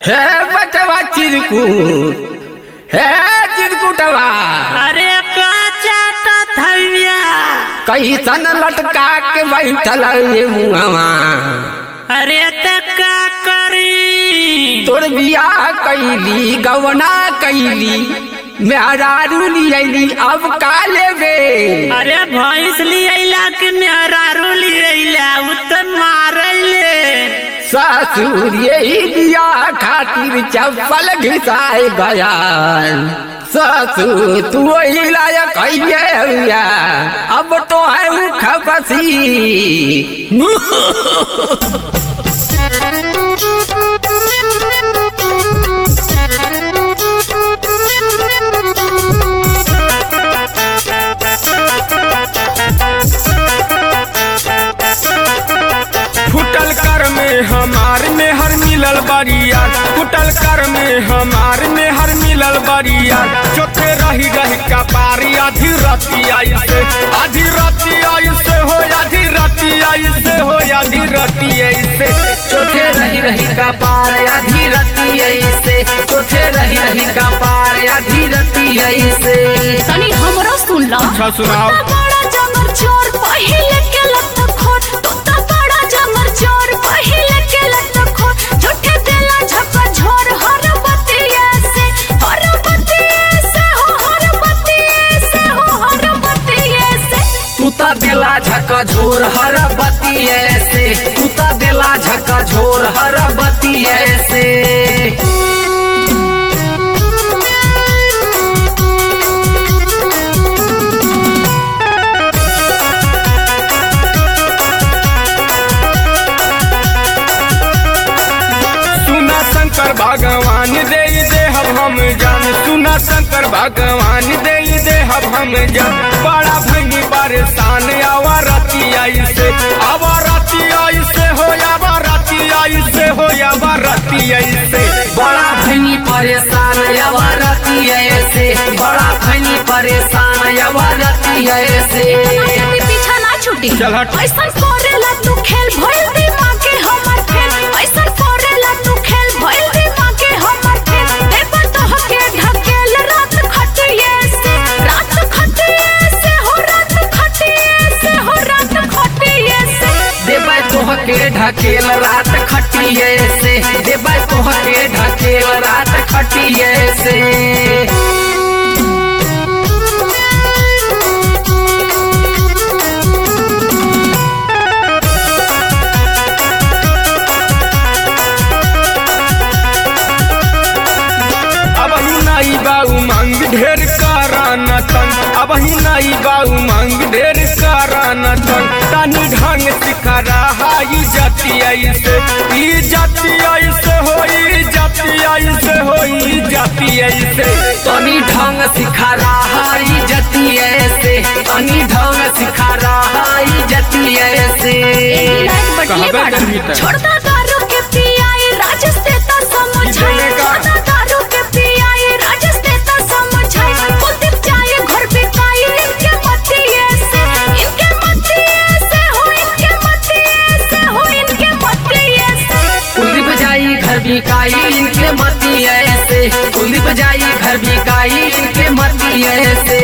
हे बचवा चिरकुट हे चिरकुटवा अरे काचा थैया कैसन लटका के बैठल ये मुहवा अरे त का करी तोर बियाह कैली गवना कैली मेहरारू लियली अब का लेबे अरे भैंस लियला के मेहरारू लियला उ त मारले ससुर यही बियाह खातिर चप्पल घिसाए गया ससुर तू वही लायक है भैया अब तो है मुख बसी फुटल कर में हमार में हर मिलल बरिया फुटल कर में हमार में हर मिलल बरिया चोखे रही रही कपारी आधी रती आई से आधी रती आई से हो आधी रती आई से हो आधी रती आई से चोथे रही रही का पार आधी रती ऐसे चोथे रही रही का पार आधी रती ऐसे तनी हमरो सुन ला अच्छा सुनाओ। तू त बड़ा जमर चोर पहिले के लत खोट तू त बड़ा जमर चोर पहिले के लत खोट झूठे देला झपा झोर हर बतिया से हर बतिया से हो हर बतिया से हो हर बतिया से तू ता दिला झका झोर हर बती ऐसे तू ता दिला झका झोर हर बती ऐसे सुना शंकर भगवान दे दे हब हम जान सुना शंकर भगवान दे दे हब हम जान बड़ा भंगी परेशान आवा राती आई से आवा राती आई से हो आवा राती आई से हो आवा राती आई से बड़ा भनी परेशान यवरती ऐसे बड़ा भनी परेशान यवरती ऐसे तेरे पीछा ना छूटी चल हट। ऐसा करेला तू खेल भइल दिमाग के हमर खेल ऐसा करेला तू खेल भइल दिमाग के हमर खेल देखो तो हके ढकेल रात खटिए से रात खटिए से हो रात खटिए से हो रात खटिए से देबै तोहके ढकेल रात खटिए से देबै तोहके ढकेल रात खटिए से अब ही नाई बाऊ मांग ढेर करान तन अब ही नाई बाऊ मांग ढेर करान तन तनी ढंग सिखा रहा ई जाति आई से ई जाति आई से हो ई जाति आई से हो ई जाति आई से तनी ढंग सिखा रहा ई जती ऐसे तनी ढंग सिखा रहा ई जती ऐसे लाइक बटली कहबे बाड़ा करबी त। छोड़ दा दारू के पियाई राजस ते ता समझाई बोले का? छोड़ दा दारू के पियाई राजस ते ता समझाई कुलदीप जाए घर बिकाई इनके मतिये से इनके मतिये से हो इनके मतिये से हो इनके मतिये से कुलदीप जाई घर बिकाई इनके मती ऐसे कुलदीप जाई घर बिकाई इनके मती ऐसे